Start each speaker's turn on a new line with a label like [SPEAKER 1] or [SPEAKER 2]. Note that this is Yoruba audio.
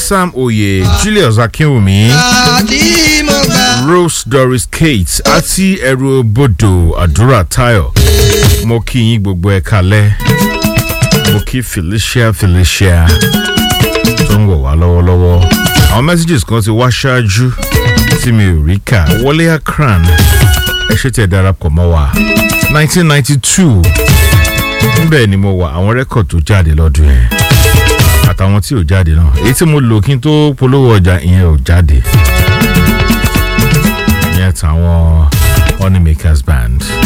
[SPEAKER 1] sam oye julius akinwumi
[SPEAKER 2] àti mo gbà.
[SPEAKER 1] rose doris kate àti ẹrù bodò àdúrà tayo mo kí yín gbogbo ẹ kalẹ mo kí felicia felicia tó ń wọ̀ wá lọ́wọ́lọ́wọ́ àwọn messages kan ti wá ṣáájú tí mi ò rí kà wọlé akran ẹ ṣe tẹ darapọ̀ mọ́ wa nineteen ninety two níbẹ̀ ni mo wà àwọn rẹ́kọ̀d tó jáde lọ́dún yẹn àtàwọn tí ò jáde náà èyí tí mo lò kí n tó polówó ọjà ìyẹn ò jáde ìyẹn tàwọn honeymakers band.